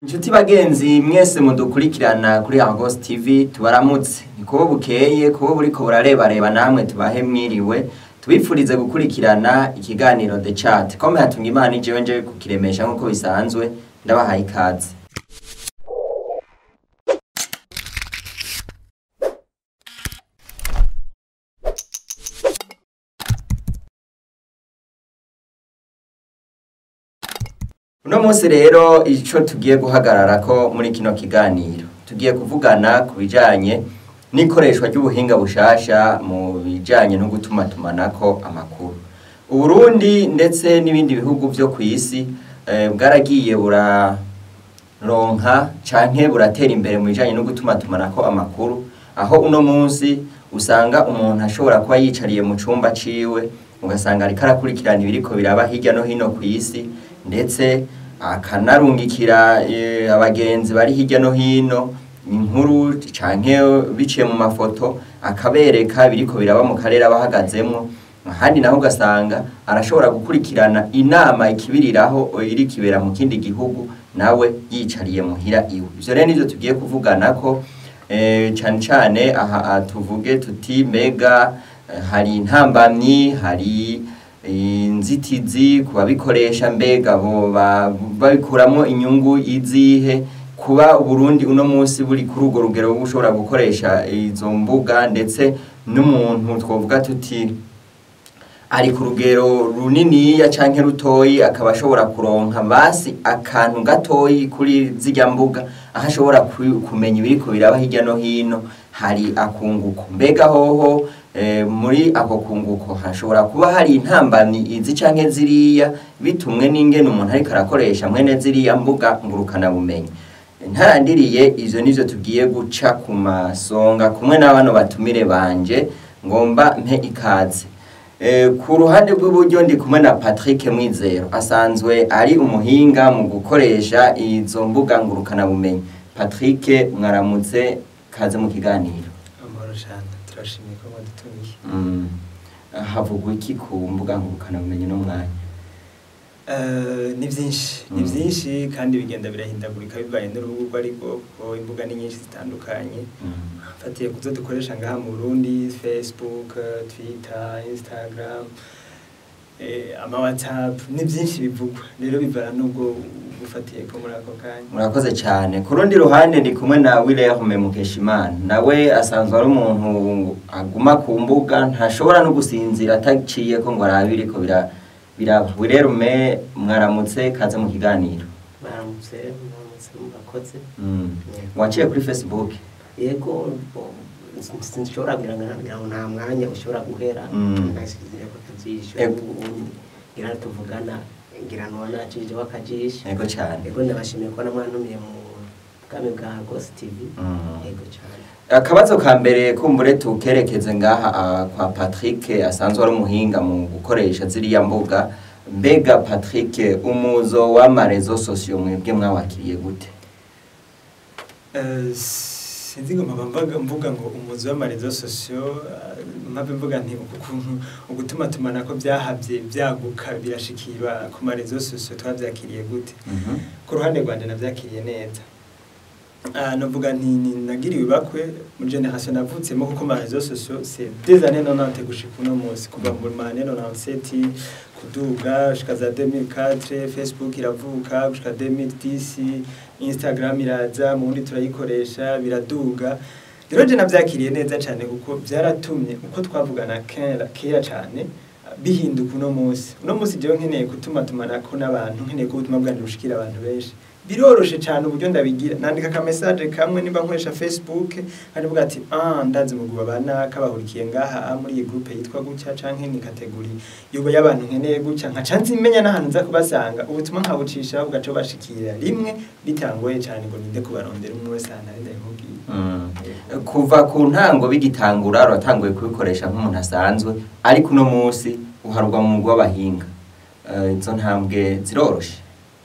Inshuti bagenzi mwese mudukurikirana kuri Argos TV tubaramutse ni kubo bukeye kubo buriko burarebareba namwe tubahe mwiriwe tubifurize gukurikirana ikiganiro The Chat kome hatunga imana ijewe nje kukiremesha nk'uko bisanzwe ndabahaye ikaze uno munsi rero ico tugiye guhagararako muri kino kiganiro tugiye kuvugana ku bijanye n'ikoreshwa ry'ubuhinga bushasha mu bijanye no gutumatumanako amakuru uburundi ndetse n'ibindi bihugu vyo kw'isi eh, bwaragiye buraronka canke buratera imbere mu bijanye no gutumatumanako amakuru aho uno munsi usanga umuntu ashobora kuba yicariye mu cumba ciwe ugasanga ariko arakurikirana ibiriko biraba hirya no hino kw'isi ndetse akanarungikira eh, abagenzi bari hirya no hino inkuru canke biciye mu mafoto akabereka biriko biraba mu karere abahagazemwo ahandi naho ugasanga arashobora gukurikirana inama ikibiriraho iri kibera mu kindi gihugu nawe yicariye muhira iwe ivyo rero nivyo tugiye kuvuganako eh, cane cane aha tuvuge tuti mega eh, hari intambamyi hari inzitizi ku babikoresha mbega bo babikuramwo inyungu izihe kuba uburundi uno munsi buri kuri urwo rugero ushobora gukoresha izo mbuga ndetse n'umuntu twovuga tuti ari ku rugero runiniya canke rutoyi akaba ashobora kuronka basi akantu gatoyi kuri zirya mbuga aho ashobora kumenya ibiriko biraba hirya no hino hari akunguko mbega hoho muri ako kunguko hashobora kuba hari intambamyi izi canke ziriya bitumwe n'ingene umuntu ariko arakoresha mwene ziriya mbuga ngurukana bumenyi ntarandiriye ivyo nivyo tugiye guca ku masonga kumwe n'abano batumire banje ngomba mpe ikaze ku ruhande rw'iburyo ndi kumwe na Patrick Mwizero asanzwe ari umuhinga mu gukoresha izo mbuga ngurukana bumenyi Patrick mwaramutse kaze mu kiganiro amahoro cyane turashimye ko mwadutumiye havugwa iki ku mbuga ngurukana bumenyi no mwanya ni byinshi ni byinshi kandi bigenda birahindagurika bivanye n'urubuga ariko kuko imbuga ni nyinshi zitandukanye mfatiye ku zo dukoresha ngaha mu Burundi Facebook Twitter Instagram ama WhatsApp ni byinshi bivugwa rero bivana n'ubwo gufatiye ko muri ako kanya murakoze cyane ku rundi ruhande ndi kumwe na Wilhelm Mukeshimana nawe asanzwe ari umuntu aguma ku mbuga ntashobora no gusinzira ataciye ko ngo arabire ko bira biraba Wilhelm mwaramutse kaze mu kiganiro baramutse baramutse murakoze waciye kuri Facebook yego sinshobora kugira ngo nta mwanya ushobora guhera nashyize ko akajisho ubundi ngira tuvugana ngira nubona akijije wakajisho yego cyane yego ndabashimiye ko namwantumiye mu bwami bwa Ghost TV yego cyane akabazo ka mbere kumbure tukerekeze ngaha kwa Patrick asanzwe ari umuhinga mu gukoresha ziriya mbuga mbega Patrick umuzo w'amarezo sosiyo mwebwe mwawakiriye gute sinzi ngo mpava mvuga ngo umuzi w'amarezo sosiyo mpave mvuga nti ukuntu ugutuma tumanako byahabye byaguka birashikirwa ku marezo sosiyo twabyakiriye gute ku ruhande rwanje nabyakiriye neza navuga nti nagiriwe ibakwe muri generation navutsemo kuko ma réseaux sociaux c'est des années 90 gushika uno munsi kuva mu ma années 97 kuduga gushika za 2004 Facebook iravuka gushika 2010 Instagram iraza mu bundi turayikoresha biraduga rero je navyakiriye neza cyane kuko byaratumye uko twavugana kera kera cyane bihinduka uno munsi uno munsi jewe nkeneye gutuma tumanako n'abantu nkeneye ko ubutumwa bwanjye bushikira abantu benshi biroroshe cyane uburyo ndabigira nandika ka message kamwe nimba nkoresha Facebook kandi vuga ati ah ndazi muguba bana kabahurikiye ngaha muri iyi groupe yitwa gutya canke ni kategori yubo y'abantu nkeneye gutya nka canzi imenya n'ahantu nza kubasanga ubutumwa nkabucisha ugaca bashikira rimwe bitangoye cyane ngo ninde kubarondera umwe wese ahantu ari ndabimubwiye kuva ku ntango bigitangura uratanguye kubikoresha nk'umuntu asanzwe ariko uno munsi uharwa mu mugwi w'abahinga izo ntambwe ziroroshe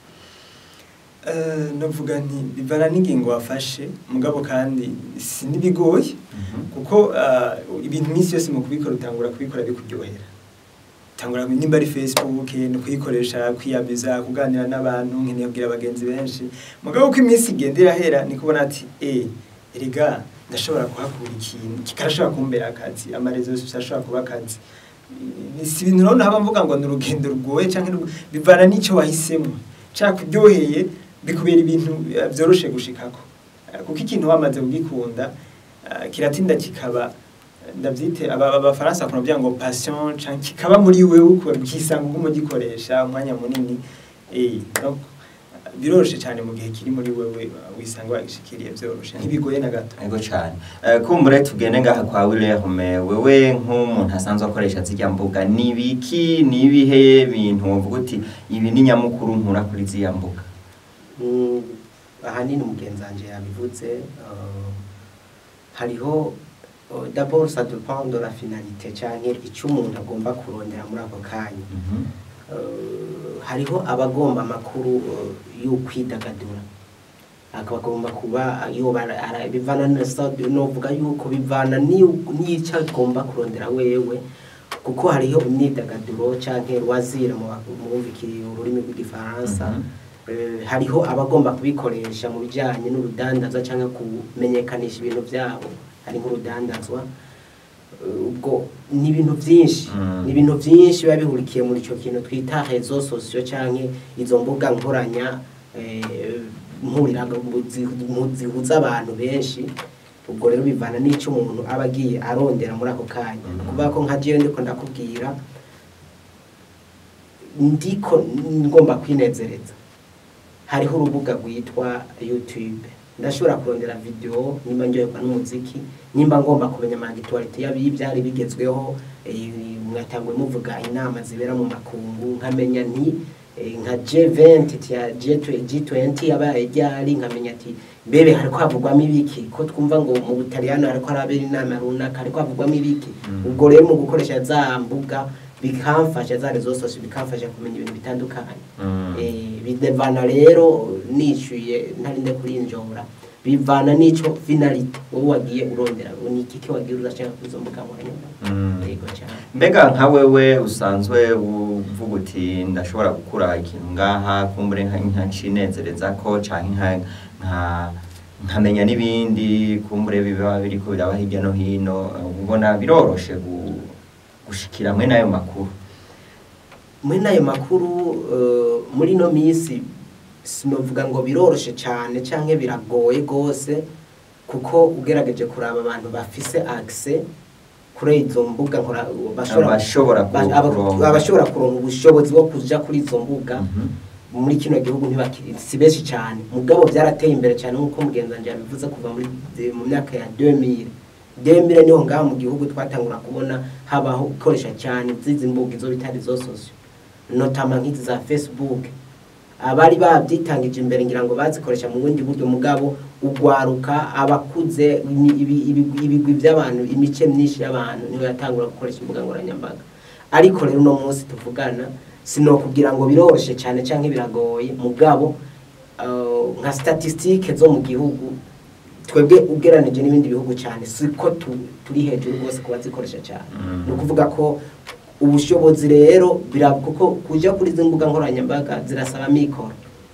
navuga nti bivana n'ingingo wafashe mugabo kandi si n'ibigoye kuko ibintu iminsi yose mu kubikora utangura kubikora bikuryohera tangura nimba ari facebook ni kuyikoresha kwiyamiza kuganira n'abantu nkeneye kubwira abagenzi benshi mugabo uko iminsi igenda irahera ni kubona ati eh erega ndashobora kuhakura ikintu kikarashobora kumbera akazi amarezo yose ashobora kuba akazi Ni- si ibintu rero haba mvuga ngo ni urugendo rugoye cyangwa ni- bivana n'icyo wahisemo cyangwa kuryoheye bikubera ibintu eh, byoroshe gushikako Eh, kuko ikintu wamaze kugikunda eh, kiratinda kikaba ndabyite aba- abafaransa bakunda kuvuga ngo passion canke kikaba muri wewe uko ukisanga uguma ugikoresha umwanya munini eh donc biroroshe cyane mu gihe kiri muri wewe wisanga wagishikiriye byoroshe ntibigoye na gato Ego cyane. Eh, kumbure tugende ngaha kwa Wilhelme wewe nk'umuntu asanzwe akoresha zirya mbuga ni biki ni ibihe bintu uvuga uti ibi ni nyamukuru nkura kuri ziriya mbuga Mm, ahanini umugenzi wanjye yabivuze uh, hariho uh, d'abord ça dépend de la finalité canke icyo umuntu agomba kurondera muri ako kanya Mhm. Uh, hariho abagomba amakuru uh, yo kwidagadura akabagomba kuba yoba ara- bivana nesa novuga yuko bivana ni- n'icyo agomba kurondera wewe kuko hariho imyidagaduro canke rwazira mu bumvikiri ururimi rw'igifaransa Mhm. Eh, hariho abagomba kubikoresha mu bijyanye n'urudandazwa cyangwa kumenyekanisha ibintu byabo hari nk'urudandazwa Eh, ubwo ni ibintu byinshi Mm. ni ibintu byinshi biba bihurikiye muri icyo kintu twita rezo sosiyo cyangwa izo mbuga nkoranya eh, nkuriraga mu- zihuza abantu benshi ubwo rero bivana n'icyo umuntu aba agiye arondera muri ako kanya Mhm. kuvuga ko nka jewe ndiko ndakubwira ndiko ngomba kwinezereza hariho urubuga rwitwa youtube ndashobora kurondera video nimba ndyoherwa n'umuziki nimba ngomba kumenya amagituwarite y'ibyari bigezweho eh, mwatangwe muvuga inama zibera mu makungu nkamenya nti eh, nka G20 ya G20 yabaye ryari nkamenya ati mbebe hariko havugwamo ibiki ko twumva ngo mu Butaliyano hariko harabera inama runaka hariko havugwamo ibiki Mm. ubwo rero mu gukoresha za mbuga bikamfasha za rezo sosiyo bikamfasha kumenya ibintu bitandukanye Mm. Eh, bidevana rero nishyuye ntarinde kurinjora bivana n'icyo finalite wowe wagiye urondera ni iki wagiye urashaka kuri izo mbuga nkoranyambaga Mm. yego cyane mbega nka wewe usanzwe uvuga uti ndashobora gukura ikintu ngaha kumbure nka nkacinezereza ko canke nka nka nkamenya n'ibindi kumbure biba biriko biraba hirya no hino eh, ubona biroroshe gu- gushikira mwe n'ayo makuru muri n'ayo makuru eh, muri ino minsi sinovuga ngo biroroshe cyane cyangwa biragoye rwose kuko ugerageje kuraba abantu bafise akise kuri izo mbuga nkora Abashobora ku- ba- aba- kuronka. abashobora kuronka ubushobozi bwo kuja kuri izo mbuga Mhm. muri kino gihugu ntibakiri si benshi cyane mugabo byarateye imbere cyane nk'uko mugenzi wanjye yabivuze kuva muri mu myaka ya 2000 2000 niho ngaha mu gihugu twatangura kubona habaho gukoresha cyane zizi mbuga izo bitari zo sosio notama nk'izi za facebook abari babyitangije imbere ngira ngo bazikoresha mu bundi buryo mugabo ugwaruka abakuze imi- ibi- ibi- ibigwi by'abantu imice myinshi y'abantu niyo yatangura gukoresha imbuga nkoranyambaga ariko rero uno munsi tuvugana sinokubwira ngo biroroshye cyane cyangwa biragoye mugabo uh, nka statistique zo mu gihugu twebwe ugeranije n'ibindi bihugu cyane siko tu- turi hejuru rwose kuba zikoresha cyane Mm. ni ukuvuga ko ubushobozi rero bira kuko kujya kuri izi mbuga nkoranyambaga zirasaba mikoro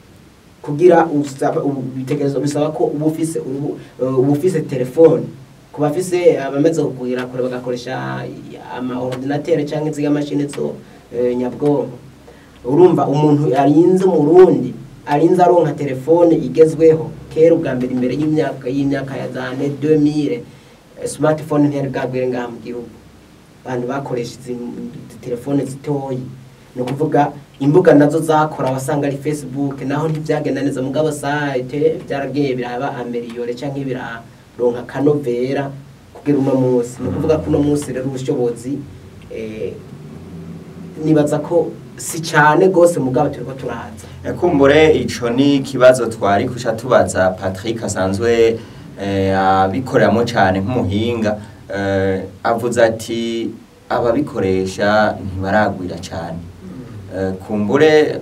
kugira usaba ubu- bitekerezo bisaba ko uba ufise urubu- uh, uba ufise telefone ku bafise abamaze kugwira kure bagakoresha ama ordinateur cyangwa izi mashini zo eh, nyabwonko urumva umuntu arinze mu Burundi arinze aronka telefone igezweho kera ubwa mbere imbere y'imyaka y'imyaka ya za ane 2000 eh, smartphone ntiyari bwagwire ngaha mu gihugu abantu bakoresha izi izi telefone zitoyi ni ukuvuga imbuga nazo zakora wasanga ari facebook naho ntibyagenda neza mugabo site byaragiye biraba ameliyore cyangwa biraronka akanovera kugira uno munsi ni ukuvuga ko uno munsi rero ubushobozi eh, nibaza ko si cyane rwose mugabo turiko turaza kumbure ico ni ikibazo twari kuca tubaza Patrick asanzwe eh, abikoreramo cyane nk'umuhinga eh, avuze ati ababikoresha ntibaragwira cyane Eh, kumbure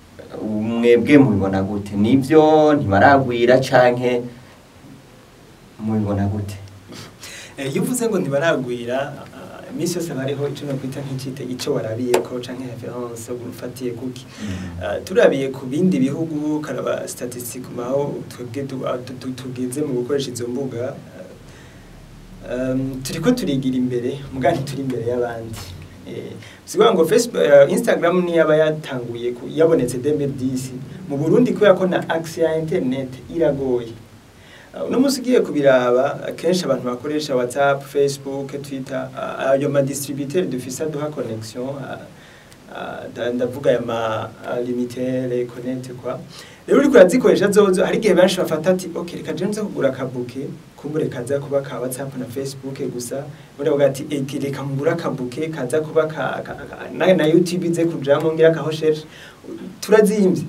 mwebwe mubibona gute nibyo ntibaragwira canke mubibona gute Eh, iyo uvuze ngo ntibaragwira ah, iminsi yose haba hariho icyo nokwita nk'icite icyo warabiyeko canke reference ufatiye kuki Uh, turabiye ku bindi bihugu karaba statistique maho twebwe tu- ah, tu- tu- tugeze mu gukoresha izo mbuga uh, um, turiko turigira imbere muga ntituri imbere y'abandi eh, sikuvuga ngo Facebook, uh, Instagram ni yaba yatanguye ku- yabonetse 2010 mu Burundi kubera ko na access ya internet iragoye Uh, uno munsi ugiye kubiraba akenshi abantu bakoresha whatsapp facebook twitter uh, ayo ma distributeur dufise aduha connection uh, uh, nda- ndavuga aya ma uh, limitere connect kwa rero uriko urazikoresha zozo hari igihe benshi bafata ati ok reka je nze kugura akabuke kumbure kaza kuba ka whatsapp na facebook gusa ubundi bavuga ati "Eh, reka mugura akabuke kaza kuba ka, ka, ka na, na youtube ize kujamo ngira kaho sheje turazimvye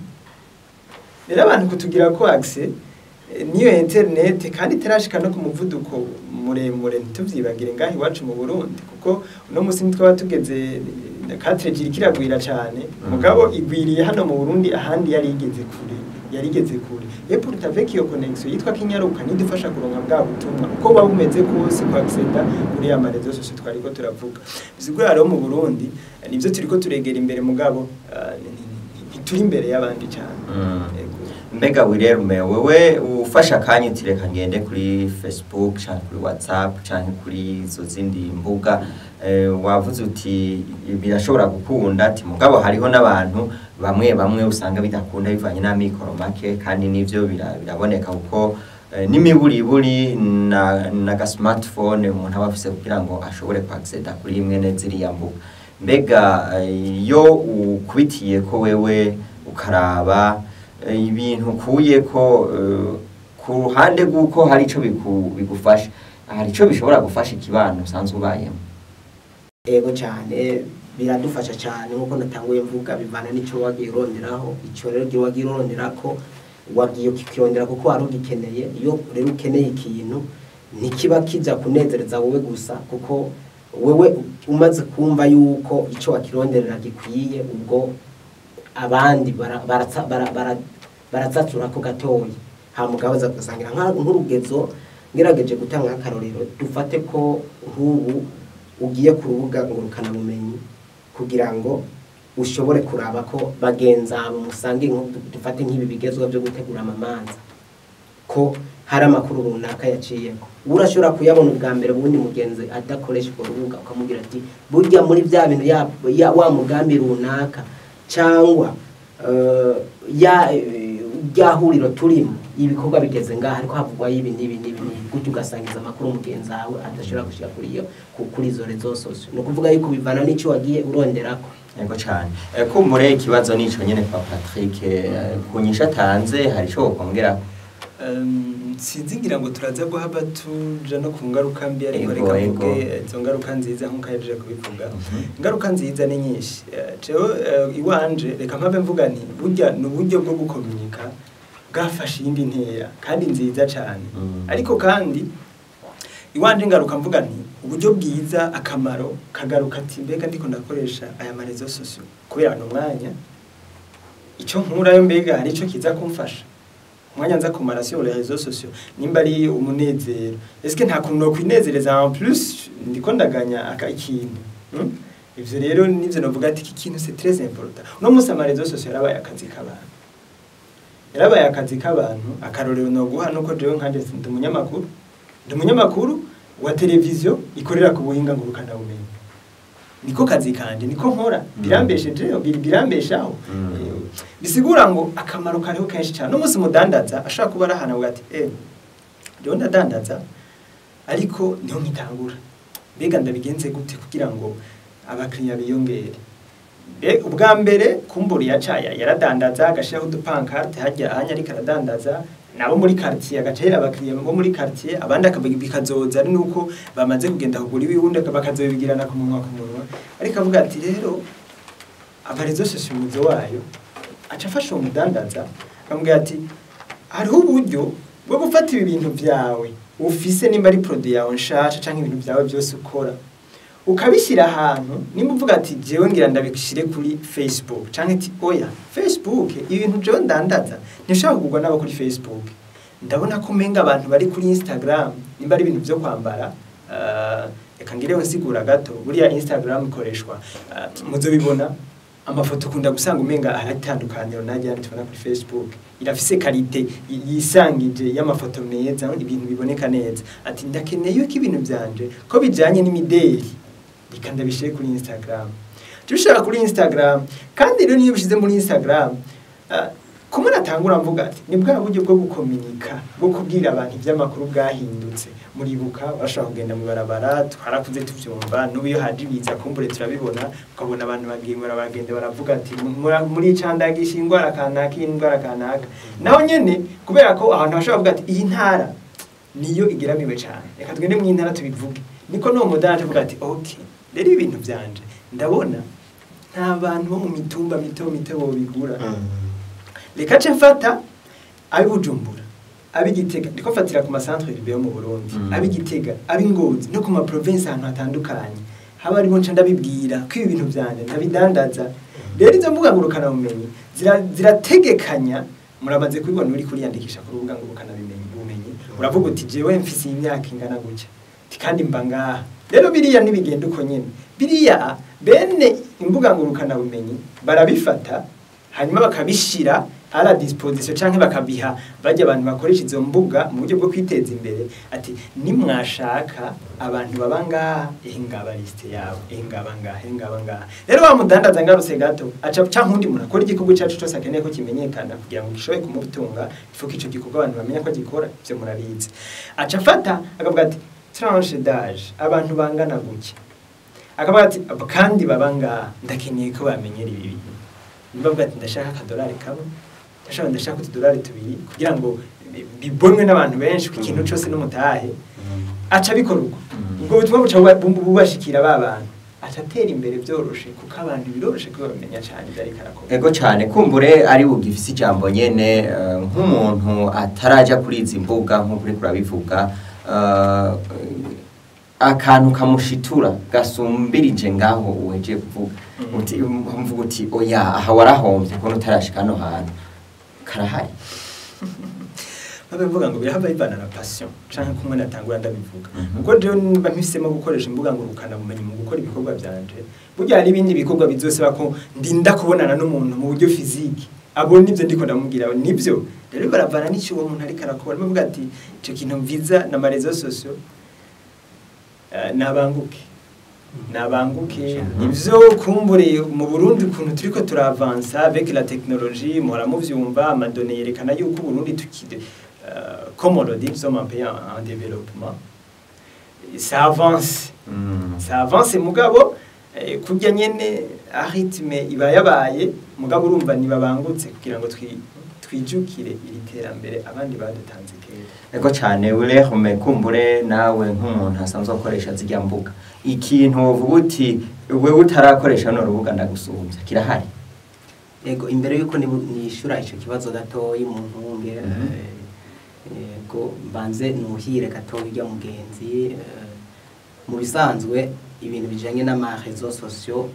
rero abantu kutugira ko access eh, niyo internet kandi itarashika no ku muvuduko muremure ntituvyibagire ngaho iwacu mu Burundi kuko uno musi nitwaba tugeze 4G kiragwira cane Mhm. mugabo igwiriye hano mu Burundi ahandi yari igeze kure yari igeze kure et pour avec iyo connexion yitwa kinyaruka nidufasha kuronka bwa butumwa uko buba bumeze kose kwa acceda kuri ya marezo sose twariko turavuga bisigura rero mu Burundi eh, nivyo turiko turegera imbere mugabo ah, ni- ni- ni- ntituri imbere y'abandi cane Mm. Yego. mbega wirerume wewe ufasha akanya uti reka ngende kuri facebook canke kuri whatsapp canke kuri izo zindi mbuga eh, wavuze uti birashobora gukunda ati mugabo hariho n'abantu bamwe bamwe usanga bidakunda bivanye n'amikoro make kandi nivyo bira- biraboneka kuko eh, n'imiburiburi na, na ga smartphone umuntu aba afise kugira ngo ashobore kuacceda kuri imwe ne ziriya mbuga mbega eh, iyo ukubitiye ko wewe ukaraba eh, ibintu ukuye ko eh, ku ruhande rw'uko hari ico biku- bigufasha hari ico bishobora gufasha ikibano usanzwe ubayemo ego cyane biradufasha cyane nk'uko natanguye mvuga bivana n'icyo wagiye uronderaho icyo rero igihe wagiye urondera ko wagiye ukikirondera kuko wari ugikeneye iyo rero ukeneye ikintu ntikiba kijya kunezereza wowe gusa kuko wewe umaze kumva yuko icyo wakironderera gikwiye ubwo abandi bara- baratsa- bara- bara- baratsatura ko gatoya hamugabo ugasangira nka- nk'urugezo ngerageje gutanga nk'akarorero dufate ko nk'ubu ugiye ku rubuga ngurukanabumenyi kugira ngo ushobore kuraba ko bagenzi abo musange nko du- dufate nk'ibi bigezweho byo gutegura amamanza ko hari amakuru runaka yaciyeko urashobora kuyabona ubwa mbere ubundi mugenzi adakoresha urwo rubuga ukamubwira ati burya muri bya bintu ya, ya wa mugambi runaka cyangwa eh, ya eh, rya huriro turimo ibikorwa bigeze ngaha ariko havugwaho ibi n'ibi n'ibi n'ibi gutyo ugasangiza amakuru mugenzi wawe adashobora gushyira kuri iyo ku- kuri izo rezo sosio ni ukuvuga yuko bivana n'icyo wagiye uronderako yego cyane Eh, kumbure ikibazo nico nyene kwa Patrick eh, ku nyisha atanze hari ico wokongera Um, sinzi ngira ngo turaza guhaba tuja no ku ngaruka mbi ariko Ego, reka ego. mvuge izo ngaruka nziza nk'uko yaje kubivuga Mhm. ingaruka nziza ni nyinshi Eh, jewe eh, iwanje reka mpabe mvuga nti burya ni uburyo bwo gukomunika bwafashe iyindi ntera kandi nziza cyane Mm. ariko kandi iwanje ngaruka mvuga nti uburyo bwiza akamaro kagaruka ati mbega ndiko ndakoresha aya marezo sosio kubera no mwanya icyo nkurayo mbega hari icyo kiza kumfasha umwanya nza kumara sur les réseaux sociaux nimba ari umunezero eske nta kuntu no kwinezereza en plus ndiko ndaganya aka ikintu hmm? ivyo rero nivyo novuga ati iki kintu c'est très important uno munsi ama réseaux sociaux yarabaye akazi k'abantu yarabaye akazi k'abantu akarorero no guha nuko jewe nkanje ndi umunyamakuru ndi umunyamakuru wa televiziyo ikorera ku buhinga ngurukana bumenyi niko kazi kanje niko nkora birambesheje bir- birambeshaho Mm. Eh, bisigura ngo akamaro kariho kenshi cyane n'umunsi mudandaza ashobora kuba ari ahantu avuga ati eh rero ndadandaza ariko niho nkitangura mbega ndabigenze gute kugira ngo abakiriya biyongere Be- ubwa mbere kumbura yacaya yaradandaza agashyiraho udupankarte hajya ahanya ariko aradandaza nabo muri quartier agacahera abakiriya bo muri quartier abandi akabi- bikazoza ari nuko bamaze kugenda kugura ibiwundi bakazobigirana ku munwa ku munwa ariko avuga ati rero abarezo sosiyete wayo aca afasha uwo mudandaza akamubwira ati hariho uburyo bwo gufata ibi bintu byawe ufise nimba ari produit yawe nshasha canke ibintu byawe byose ukora ukabishyira ahantu nimba uvuga ati jewe ngira ndabishyire kuri facebook canke ati oya facebook ibintu jewe ndandaza ntishobora kugurwa n'abo kuri facebook ndabona ko umenga abantu bari kuri instagram nimba ari ibintu byo kwambara uh, reka ngireho nsigura gato buriya instagram ikoreshwa ah, muzobibona amafoto ukunda gusanga umenga aratandukaniro najya tubona kuri facebook irafise karite y- yisangije y'amafoto meza ibintu biboneka neza ati ndakeneye ko ibintu byanje ko bijanye n'imideli reka ndabishire kuri instagram tubishaka kuri instagram kandi rero niyo bishize muri instagram ah, kumwe natangura mvuga ati ni bwa buryo bwo gukominika bwo kubwira abantu iby'amakuru bwahindutse muribuka bashobora kugenda mu barabara twarakuze tubyumva n'ubu iyo haje ibiza kumbure turabibona ukabona abantu bagiye baragenda baravuga ati "Mura- muricandagisha indwara kanaka iyi ndwara kanaka naho nyene kubera ko ahantu hashobora kuvuga ati iyi ntara niyo igeramiwe cyane reka tugende mu ntara tubivuge niko n'uwo mudani avuga ati ok rero ibi bintu byanje ndabona nta bantu bo mu mitumba mito mito bobigura reka ce mfata ab'ibujumbura ab'igitega ndiko mfatira ku masantre urbain yo mu burundi Mm. ab'igitega ab'ingozi no ku maprovinsi ahantu hatandukanye haba ariho nca ndabibwira ko ibi bintu vyanje ndabidandaza rero izo mbuga ngurukanabumenyi zira- zirategekanya muramaze kubibona uri kuriyandikisha ku rubuga ngurukanabumenyi bumenyi uravuga uti jewe mfise iyi myaka ingana gutya Ti kandi mba ngaha rero biriya ntibigenda uko nyene biriya bene imbuga ngurukanabumenyi barabifata hanyuma bakabishira à la disposition canke bakabiha bajya abantu bakoresha izo mbuga mu buryo bwo kwiteza imbere ati nimwashaka abantu baba ngaha ehe ngaba liste yawe ehe ngaba ngaha ehe ngaba ngaha rero wa mudandaza ngarutse gato aca canke undi muntu akora igikorwa cacu cose akeneye ko kimenyekana kugira ngo gishobore kumutunga ifuko ico gikorwa abantu bamenya ko gikora ivyo murabizi aca afata akavuga ati tranche d'âge abantu bangana gutya akavuga ati "Abo kandi baba ngaha ndakeneye ko bamenyera ibi bintu nibavuga ati ndashaka akadolari kamwe ndashaka ndashaka utudolari tubiri kugira ngo bi- bibonwe n'abantu benshi ku ikintu cyose n'umutahe aca abikora uko Mm. ubwo butumwa buca buba- bu- bubashikira ba bantu aca atera imbere byoroshe kuko abantu biroroshe ko bamenya cyane ibyo ariko arakora ego cyane kumbure ari bugifise ijambo nyene eh, nk'umuntu ataraja kuri izi mbuga nk'uko uriko urabivuga eh, akantu kamushitura gasumbirije ngaho uhejeje kuvuga Mhm. uti mvuga uti oya aha warahombye kubona utarashika hano hantu karahari babe mvuga ngo birahava bivana na passion canke kumwe natangura ndabivuga Mhm. ubwo rero niba mpisemo gukoresha imbuga ngurukana bumenyi mu gukora ibikorwa byanje burya hari ibindi bikorwa bizosaba ko ndinda kubonana n'umuntu mu buryo fiziki abona ibyo ndiko ndamubwira nibyo rero baravana n'icyo uwo muntu ariko arakora bavuga ati icyo kintu mviza na marezo sosio eh, nabanguke nabanguke ivyo kumbure mu Burundi ukuntu turiko turavansa avec la technologie muhora muvyumva amadone yerekana yuko Burundi tukide uh, comme on le dit nous sommes un pays en, en développement ça avance Mm. ça avance mugabo eh, kurya nyene aritme iba yabaye mugabo urumva ntibabangutse kugira ngo twi twijukire iri terambere abandi badutanze kera ego cyane urehume kumbure nawe nk'umuntu asanzwe akoresha zijya mbuga ikintu uvuga uti wewe utarakoresha no rubuga ndagusumbya kirahari Ego imbere yuko nibu- nishura ico kibazo gatoyi mu ntunge Mhm. eh, ego mbanze nuhire gatoyi rya mugenzi eh, mu bisanzwe ibintu bijanye n'ama réseaux sociaux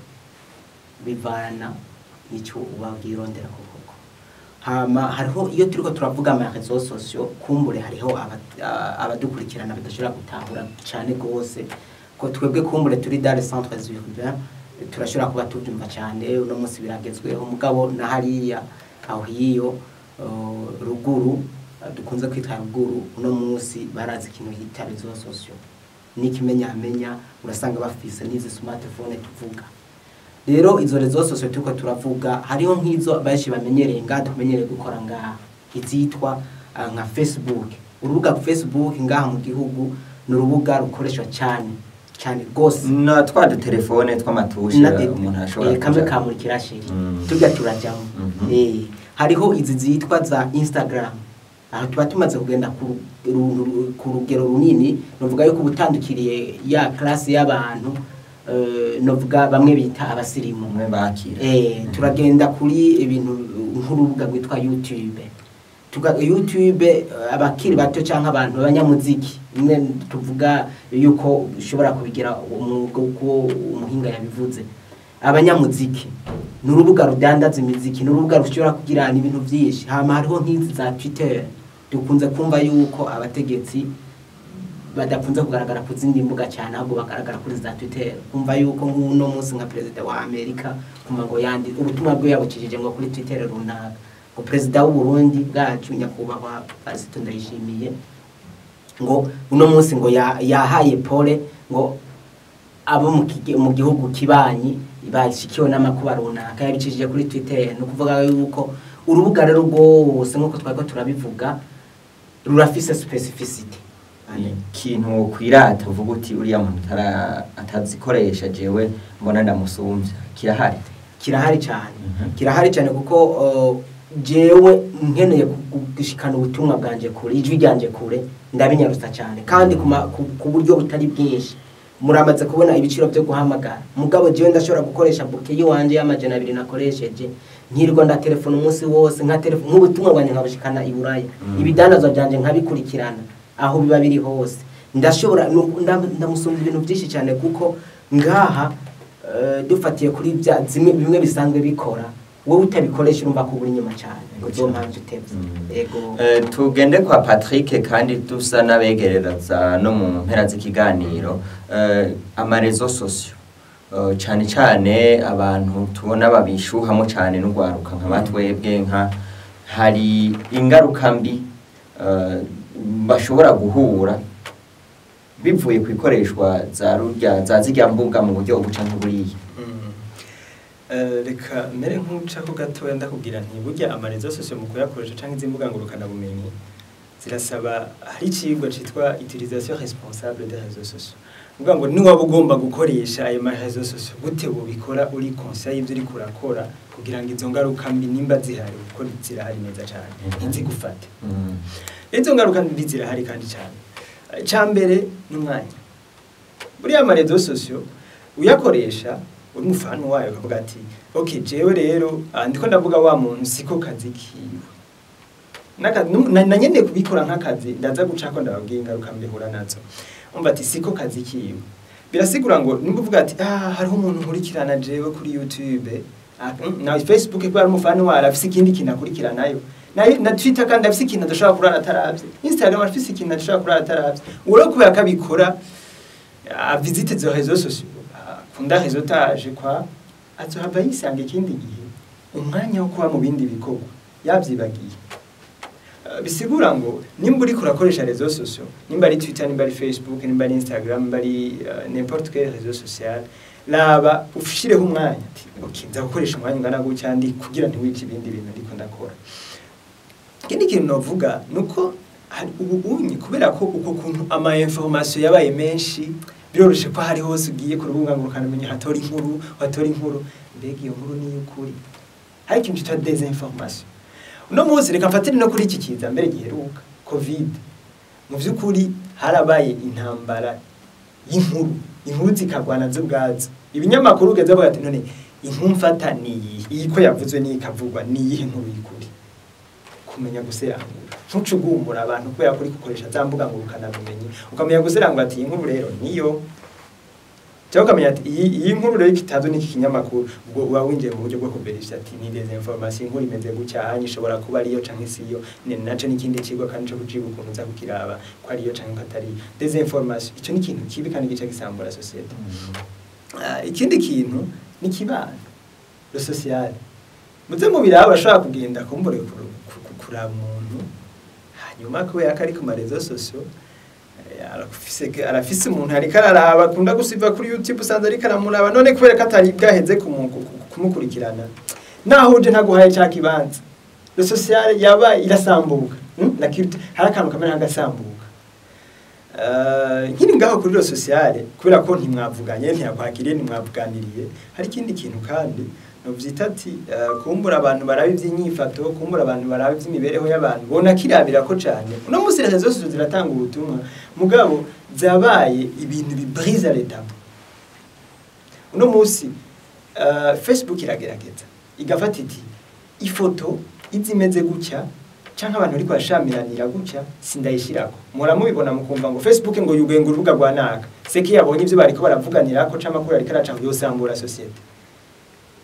bivana n'icyo ubabwirondera koko hama hariho iyo turiko turavuga ama réseaux sociaux kumbure hariho aba- a- abadukurikirana badashobora gutahura cane gose ko twebwe kumbure turi dans les centres urbains turashobora kuba tubyumva cyane uno munsi biragezweho mugabo na hariya aho hiyo uh, ruguru uh, dukunze kwitwa ruguru uno munsi barazi ikintu hita réseaux sociaux n'ikimenyamenya urasanga bafise n'izi smartphone tuvuga rero izo rezo sosiyo turiko turavuga hariho nk'izo benshi bamenyereye ngaha tumenyereye gukora ngaha izitwa ah, nka facebook urubuga facebook ngaha mu gihugu ni urubuga rukoreshwa cyane cyane rwose na twa dutelefone tw'amatushe Na de- umuntu ashobora eh, kamwe kuja- kamurikira sheri Mm. tujya turajyamo Mhm. Eh, hariho izi zitwa za instagram aho tuba tumaze kugenda ku ru- ru- ku rugero runini novuga yuko ubutandukiriye ya classe y'abantu eh, novuga bamwe bita abasirimu umwe bakira Eh, turagenda kuri ibintu nk'urubuga rwitwa youtube Tuga, youtube eh, abakiri bato cyangwa abantu b'abanyamuziki imwe tuvuga yuko ushobora kubigira umwuga uko umuhinga yabivuze abanyamuziki ni urubuga rudandaza imiziki ni urubuga rushobora kugira ibintu byinshi hama hariho nk'izi za twitter dukunze kumva yuko abategetsi badakunze kugaragara ku zindi mbuga cyane ahubwo bagaragara kuri za twitter kumva yuko nk'uno munsi nka perezida wa amerika kumva ngo yandi ubutumwa bwe yabukijije ngo kuri twitter runaka ngo perezida w'u Burundi bwacu nyakubahwa Pastor Ndayishimiye ngo uno munsi ngo ya- yahaye pole ngo abo mu kige- mu gihugu kibanyi bashikiwe n'amakuba runaka yabicishije kuri twitter ni ukuvuga yuko urubuga rero rwose nk'uko twari ko turabivuga rurafise specificity ikintu kwirata uvuga uti uriya muntu atara- atazikoresha jewe mbona ndamusumbya kirahari kirahari cyane Mhm. kirahari cyane kuko uh, jewe nkeneye ku- gushikana ubutumwa bwanje kure ijwi ryanje kure ndabinyarutsa cyane kandi ku ma- ku- ku buryo butari bwinshi muramaze kubona ibiciro byo guhamagara mugabo jewe ndashobora gukoresha buke yiwanje y'amajana abiri nakoresheje nkirirwa ndatelefona umunsi wose nka telefone nk'ubutumwa bwanjye nkabushikana i buraya Mm. ibidandazwa byanje nkabikurikirana aho biba biri hose ndashobora nu- nda- ndamusumba ibintu byinshi cyane kuko ngaha eh, dufatiye kuri bya zimwe bimwe bisanzwe bikora wowe utabikoresha urumva ko uri inyuma cyane uzo mpamvu utevye Mm. yego Eh, tugende kwa patrick kandi dusa n'abegerereza no mu mpera z'ikiganiro eh, amarezo sosiyo Eh, cyane cyane abantu tubona babishuhamo cyane n'urwaruka nka batwebwe nka hari ingaruka mbi eh, bashobora guhura bivuye ku ikoreshwa za rurya za zirya mbuga mu buryo ubuca nk'uburiya Mm. Eh, reka mere nk'ucako gatoya ndakubwira nti burya amarezo sosiyo mu kuyakoresha cyangwa izi mbuga ngurukanabumenyi zirasaba hari ikigwa cyitwa utilisation responsable des réseaux sociaux uvuga ngo niwaba ugomba gukoresha ayo marezo sosiyo gute ubikora uri conscient y'ibyo uri kurakora kugira ngo izo ngaruka mbi nimba zihari kuko zirahari neza cyane Mhm. ntizigufate Mm. izo ngaruka mbi zirahari kandi cyane icya mbere ni umwanya buriya amarezo sosiyo uyakoresha uri umufana wayo ukavuga ati ok jewe rero ah, ndiko ndavuga wa muntu siko kazi kiwe N'aka- nu- na na nyene kubikora nk'akazi ndaza gucako ndababwiye ingaruka mbihura nazo umva ati siko kazi kiwe birasigura ngo nimba uvuga ati ah hariho umuntu nkurikirana jewe kuri youtube ah, mm, na facebook kubera umufana wayo afise ikindi kintu akurikiranayo na, na twitter kandi afise ikintu adashobora kurara ataravye instagram afise ikintu adashobora kurara ataravye uwo rero kubera ko abikora ah, visite zo réseaux sociaux akunda réseautage kwa azohava yisanga ikindi gihe umwanya wo kuba mu bindi bikorwa yavyibagiye Uh, bisigura ngo nimba uriko urakoresha réseaux sociaux nimba ari twitter nimba ari facebook nimba ari instagram nimba ari uh, n'importe quel réseau social raba ushireho umwanya ati okay nza gukoresha umwanya ungana gutya ndi kugira ntiwice ibindi bintu ndiko ndakora ikindi kintu novuga nuko hari ubunyi kubera ko uko kuntu ama information yabaye menshi biroroshe ko hari hose ugiye ku rubuga ngurukanabumenyi hatora inkuru hatora inkuru mbega iyo nkuru ni iy'ukuri hari ikintu cyitwa desinformation uno munsi reka mfatire no kuri iki kiza mbere giheruka covid mu by'ukuri harabaye intambara y'inkuru inkuru zikagwana zo ubwazo ibinyamakuru ugeze bavuga ati none inkuru mfata ni iyihe iyi ko yavuzwe n'iyi ikavugwa ni iyihe nkuru y'ukuri kumenya guserangura ntucugumura abantu kubera kuri gukoresha za mbuga ngurukanabumenyi ukamenya guserangura ati iyi nkuru rero niyo cyangwa ukamenya ati iyi iyi nkuru rero ikitazo n'iki kinyamakuru ubwo uba winjiye mu buryo bwo kuverisha ati ni des informations inkuru imeze gutya hanyuma ishobora kuba ariyo canke siyo ni naco n'ikindi kigo kandi cyo kuciga ukuntu uza kukiraba ko ariyo canke ko atari des informations ico ni ikintu kibi kandi gica gisambura societe Ah, ikindi kintu ni kibano le social muze mu biraba urashobora kugenda kumbure kuru- ku- ku- kuraba umuntu hanyuma kubera ko ari ku marezo sosio eh, arafise arafise umuntu ariko araraba akunda gusiva kuri youtube usanze ariko aramuraba none kubera ko atari bwaheze kumu- ku- ku- kumukurikirana naho uje ntaguhaye cya kibanza le social yaba irasambuka hmm? la culture hari akantu kamera nk'agasambuka Uh, nkiri ngaho kuri lo sociale kubera ko ntimwavuganye ntiyakwakiriye ntimwavuganiriye hari ikindi kintu kandi novyita ati uh, kumbura abantu baraba ivy'inyifato kumbura abantu baraba ivy'imibereho y'abantu bona kirabira ko cane uno munsi rezo zose ziratanga ubutumwa mugabo zabaye ibintu bibrise l'état uno munsi uh, facebook iragerageza igafata iti ifoto izimeze gutya canke abantu ariko bashamiranira gutya sindayishirako muhora mubibona mukumva ngo facebook ngo yuguye ngo urubuga rwa naka seki yabonye ivyo bariko baravuganirako canke amakuru ariko araca ngo yosambura societe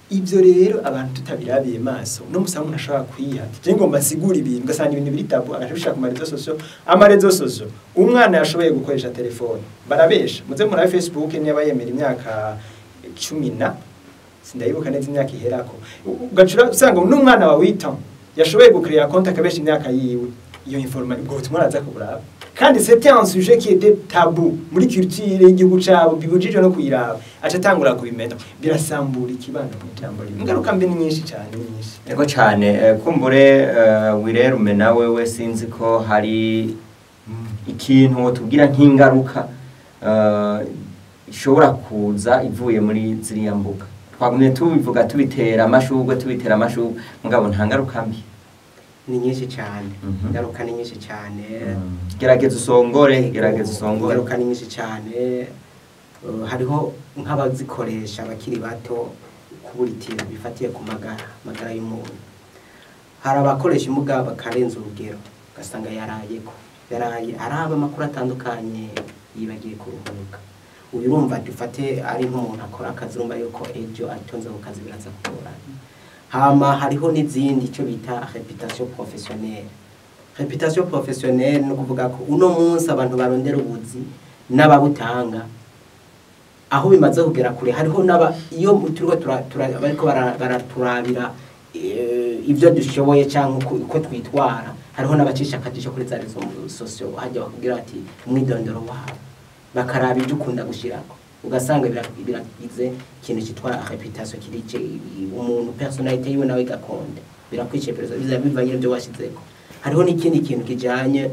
ibyo rero abantu tutabirabiye maso no musaba umuntu ashobora kwiha je ngomba nsigura ibintu ugasanga ibintu biri tabu agaca bishaka ku marezo sosio amarezo sosio umwana yashoboye gukoresha telefone barabesha muze murabe facebook niba yemera imyaka cumi na sindayibuka neza imyaka iherako ugacura usanga n'umwana wa wita yashoboye gukrera konti akabesha imyaka yiwe iyo informa ubwo butumwa araza kuburaba kandi c'était un sujet qui était tabou muri culture y'igihugu cabo bibujijwe no kuyiraba aca atangura kubimenya birasambura ikibano mu ijambo rimwe ingaruka mbi ni nyinshi cyane ni nyinshi Ego cyane eh, kumbure uh, wirerume nawe we sinzi ko hari ikintu wotubwira nk'ingaruka uh, ishobora kuza ivuye muri ziriya mbuga twagumye tubivuga tubitera amashugwe tubitera amashugwe mugabo nta ngaruka mbi ni nyinshi cyane Mhm. ingaruka ni nyinshi cyane gerageza usongore gerageza usongore ingaruka ni nyinshi cyane Uh, hariho nk'abazikoresha abakiri bato kuburitira bifatiye ku magara magara y'umuntu hari abakoresha imbuga bakarenza urugero ugasanga yarayeko yaraye araba amakuru atandukanye yibagiye kuruhuka uyu urumva dufate ari nk'umuntu akora akazi urumva yuko ejo atonze ku kazi biraza kugorana hama hariho n'izindi icyo bita reputation professionnelle reputation professionnelle ni ukuvuga ko uno munsi abantu barondera ubuzi n'ababutanga aho bimaze kugera kure hariho n'aba iyo turiko tura- tura- bariko bara- baraturabira eh, ibyo dushoboye cyangwa uko uko twitwara hariho n'abacisha akajisho kuri za rezo sosiyo hajya bakubwira bati umwidondoro wawe bakaraba ibyo ukunda gushyirako ugasanga bira- biragize ikintu cyitwa reputation kiri ce- umuntu personalite yiwe nawe gakonde birakwice perezida biza bivanye n'ibyo washyizeko hariho n'ikindi kintu kijanye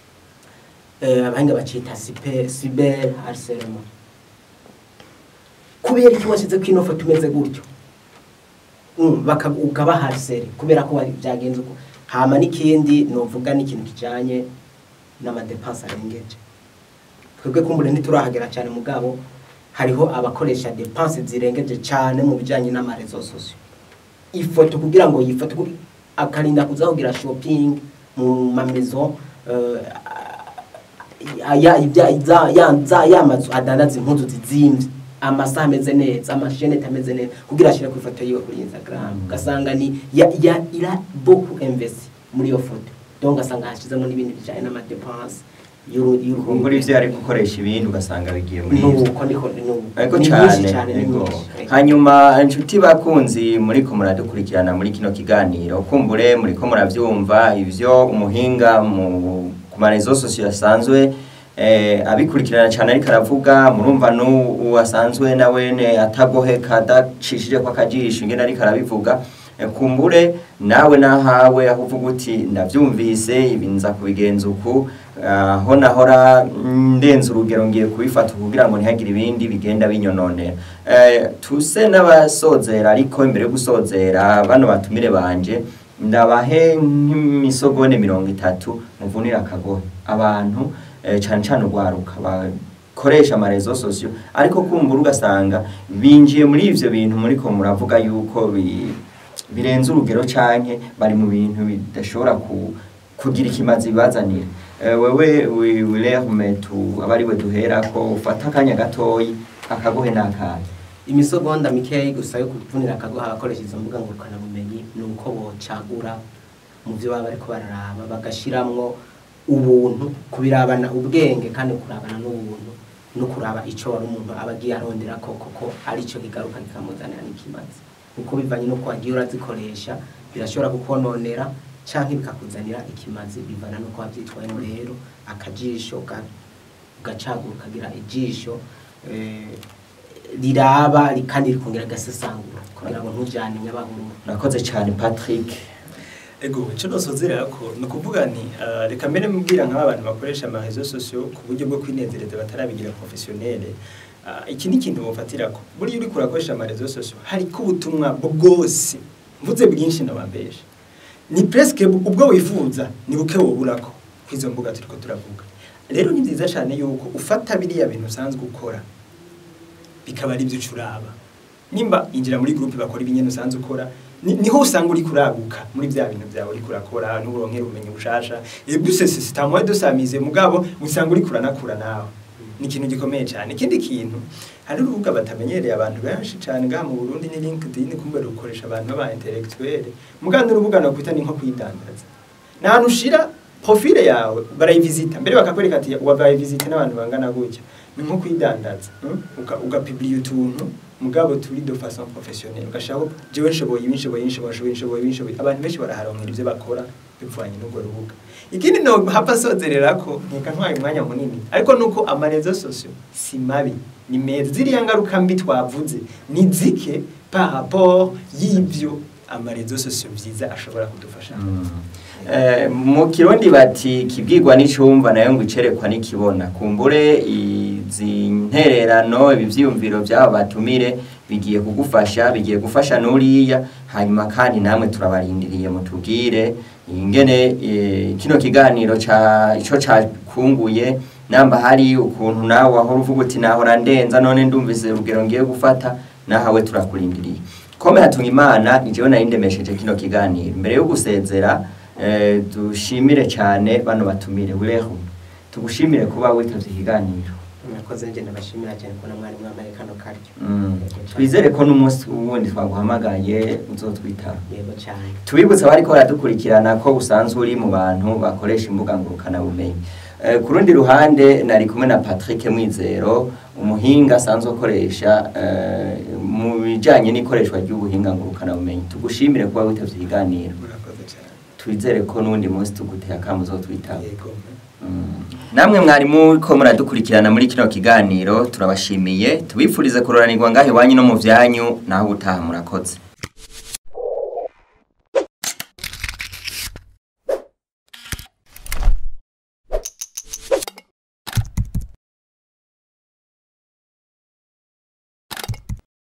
eh, abahanga bacita cyber cyber harcèlement kubera iki washyize ko ino foto umeze gutyo Mm, baka- ukaba hariseri kubera ko wari- byagenze uko hama n'ikindi novuga n'ikintu kijanye n'amadepanse arengeje twebwe kumbure ntiturahagera cyane mugabo hariho abakoresha depanse zirengeje cyane mu bijanye n'amarezo sosiyo ifoto kugira ngo yifoto ku- akarinda kuza kugira shopping mu mamezo uh, ya ibya za ya za ya mazu adandaza impuzu zizimvye amasaha ameze neza amashenete ameze neza kugira ashire ku ifoto yiwe kuri Instagram Mm. ugasanga ni ya, ya ira beaucoup investi muri iyo foto donc ugasanga hashizemo n'ibindi bijanye n'amadepense kumbura ivyo yari gukoresha ibindi ugasanga bigiye muri ivyo nuko ndiko nuko Ego Ni cyane nyinshi cyane ni ego. nyinshi. hanyuma inshuti bakunzi muriko muradukurikirana muri kino kiganiro kumbure muriko muravyumva ivyo umuhinga mu ku marezo sosiyo asanzwe eh, abikurikirana cyane ariko aravuga murumva n'uwo asanzwe nawene atagoheka adacishije ko akajisho ingene ariko arabivuga Eh, kumbure nawe nahawe aho uvuga uti ndavyumvise ibi nza kubigenza uku aho nahora ndenze urugero ngiye kubifata kugira ngo ntihagire ibindi bigenda binyononera Eh, tuse n'abasozera ariko imbere yo gusozera bano batumire banje ndabahe nk'imisogone mirongo itatu muvunira akagohe abantu eh, cane cane urwaruka bakoresha amarezo sosiyo ariko kumbura ugasanga binjiye muri ivyo bintu muriko muravuga yuko bi, birenze urugero canke bari mu bintu bidashobora ku, kugira ikimazi bibazanira Eh, wewe wi- wilerme tu aba ari we duherako ufata akanya gatoyi akagohe n'akahe imisogonda mikeyi gusa yo kuvunira akagoha abakoresha izo mbuga ngurukanabumenyi ni uko bocagura mu byo baba bariko bararaba bagashiramwo ubuntu kubirabana ubwenge kandi kurabana n'ubuntu no kuraba ico wari umuntu aba agiye arondera ko koko ari cyo kigaruka kikamuzanira n'ikimazi kuko bivanye n'uko wagiye urazikoresha birashobora kukononera canke bikakuzanira ikimazi bivana n'uko wavyitwayemo rero akajisho ga- ugacagura ukagira ijisho eh, riraba ri- kandi rikongera gasesangura kugira ngo ntujyane nyabahuru urakoze cyane patrick ego icyo nosozera ko ni ukuvuga nti ah, reka mbere mubwira nk'aba bantu bakoresha amarezo sosiyo ku buryo bwo kwinezereza batarabigira professionnel Ah, iki ni ikintu mufatira ko buriya uriko urakoresha amarezo sosiyo hariko ubutumwa bwose mvuze bwinshi nabambesha ni presque ubwo wifuza ni buke woburako kw'izo mbuga turiko turavuga rero ni byiza cyane yuko ufata biriya bintu usanzwe ukora bikaba ari byo ucuraba nimba injira muri groupe bakora ibinyene usanzwe ukora ni- niho usanga uri kuraguka muri bya bintu byawe uri kurakora n'uburonkera ubumenyi bushasha et puis c'est c'est un moyen de s'amuser mugabo usanga uri kuranakura nawe ni ikintu gikomeye cyane ikindi kintu hari urubuga batamenyereye abantu benshi cyane ngaha mu Burundi ni LinkedIn kumbe rukoresha abantu baba intellectuel muganda urubuga no kwita ni nko kwidandaza ni ahantu ushira profile yawe barayivisita mbere bakakwereka ati wabayivisite n'abantu bangana gutya ni nko kwidandaza mm? Uka- ugapublia utuntu mugabo turi de façon professionnelle ugashaka jewe nshoboye ibi nshoboye nshoboye nshoboye nshoboye ibi nshoboye abantu benshi baraharonkera ivyo bakora bivanye n'urwo rubuga ikindi no hapa sozerera ko nkeka ntwaye umwanya munini ariko nuko amarezo sosio si mabi ni meza ziriya ngaruka mbi twavuze ni zike par rapport y'ivyo amarezo sosio vyiza ashobora kudufasha Eh, mu kirundi bati kibwirwa n'icumva nayo ngo icerekwa n'ikibona kumbure izi ntererano ibi vyiyumviro vy'abo batumire bigiye kugufasha bigiye gufasha n'uriya hanyuma kandi namwe turabarindiriye mutubwire ingene eh, kino kiganiro ca ico cakunguye namba hari ukuntu nawe wahora uvuga uti nahora ndenza none ndumvise urugero ngiye gufata nahawe turakurindiriye kome hatunga imana ni jewe nari ndemesheje kino kiganiro mbere yo gusezera eh, dushimire cyane bano batumire bureho tugushimire kuba witavye ikiganiro murakoze njye ndabashimira cyane kubona mwari mwambaye kano karyo Mm. twizere ko n'umunsi wundi twaguhamagaye uzotwitaba yego cyane tubibutsa bariko baradukurikirana ko usanzwe uri mu bantu bakoresha imbuga ngurukanabumenyi Eh, ku rundi ruhande nari kumwe na Patrick Mwizero umuhinga asanzwe akoresha eh, mu bijanye n'ikoreshwa ry'ubuhinga ngurukanabumenyi tugushimire kuba witavye ikiganiro murakoze cyane twizere ko n'undi munsi tuguteye akamu uzotwitaba yego namwe mwarimu ko muradukurikirana muri kino kiganiro turabashimiye tubifurize kuroranirwa ngaho iwanyu no mu byanyu naho ubutaha murakoze